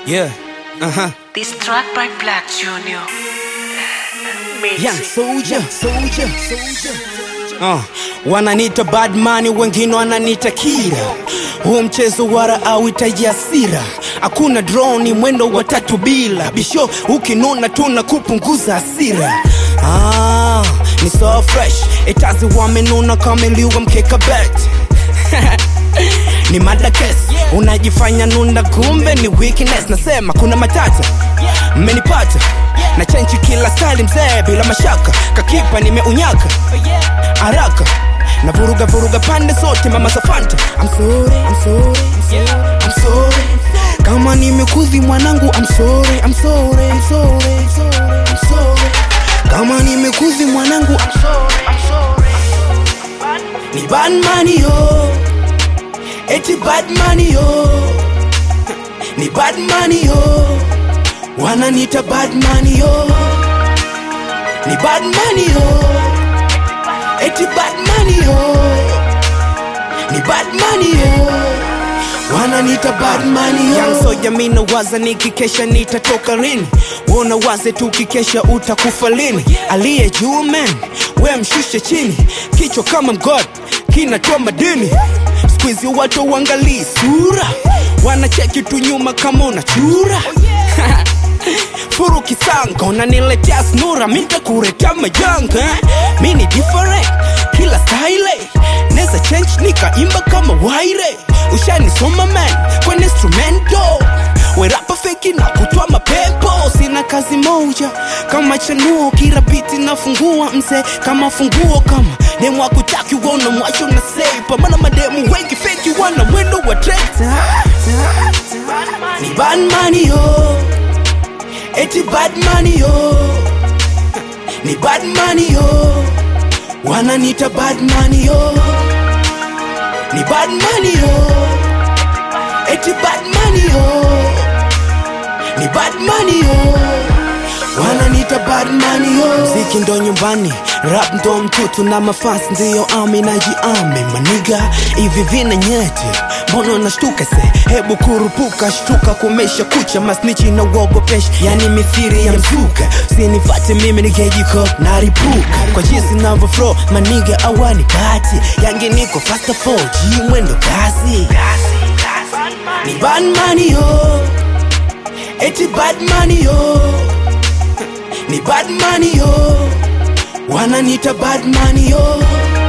Yeah. Uh-huh. This track by Black Junior. Made Young it. soldier, soldier, soldier. Uh, wananiita badmani wengine wananiita kira huu mchezo wara auitaji hasira hakuna droni mwendo wa tatu bila bisho ukinuna tuna kupunguza hasira ah, ni so fresh itazi wamenuna kameliwa mkeka bet ni mada kes unajifanya nunda kumbe ni weakness nasema kuna matata mmenipata na chenchi kila style mzee bila mashaka kakipa nimeunyaka haraka na vuruga vuruga pande zote mama safanta I'm sorry, I'm sorry, I'm sorry, I'm sorry. kama nimekuzi mwanangu I'm sorry, I'm sorry, I'm sorry, I'm sorry, I'm sorry. kama nimekuzi mwanangu I'm sorry, I'm sorry. ni badmani yo eti badmani yo ni badmani yo wananita badmani yo ni badmani yo eti badmani yo ni badmani yo wananita badmani yo soja mina waza nikikesha nitatoka lini wona waze tukikesha utakufa lini aliye juu man we mshushe chini kichwa kama mgod kinatoa madini skuizi watu uangalii sura wanacheki tu nyuma kama unachura furu kisanga unaniletea snura mitakuretea majanga eh? mi ni different kila style neza change nikaimba kama waire ushanisoma man kwenye instrumento werapa feki na kutwa mapepo sina kazi moja kama chanuo kila biti nafungua mse kama funguo kama demu akutaki uona mwacho na sepa mana mademu wengi feki wana mwendo wa trekta ni badmani yo eti badmani yo ni badmani yo wananita badmani yo ni badmani yo eti badmani yo ni badmani yo wananita badmani yo mziki ndo nyumbani rap ndo mtutu na mafans ndiyo ami najiami maniga hivi vina nyeti mbona unashtuka se hebu kurupuka shtuka kumesha kucha masnichi na uogopesha yani mithiri ya mzuka sinifate mimi nikejiko naripuka kwa jinsi navyo flow maniga awani kati yangi niko fasta 4G mwendo kasi ni badmani yo eti badmani yo ni badmani yo wananita badmani yo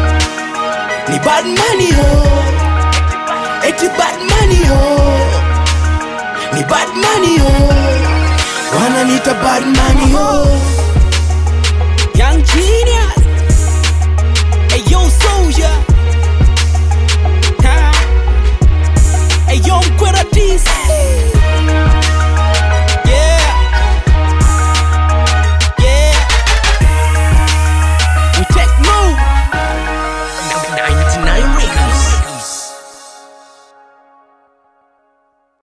ni badmani yo eti badmani yo ni badmani yo wananita badmani yo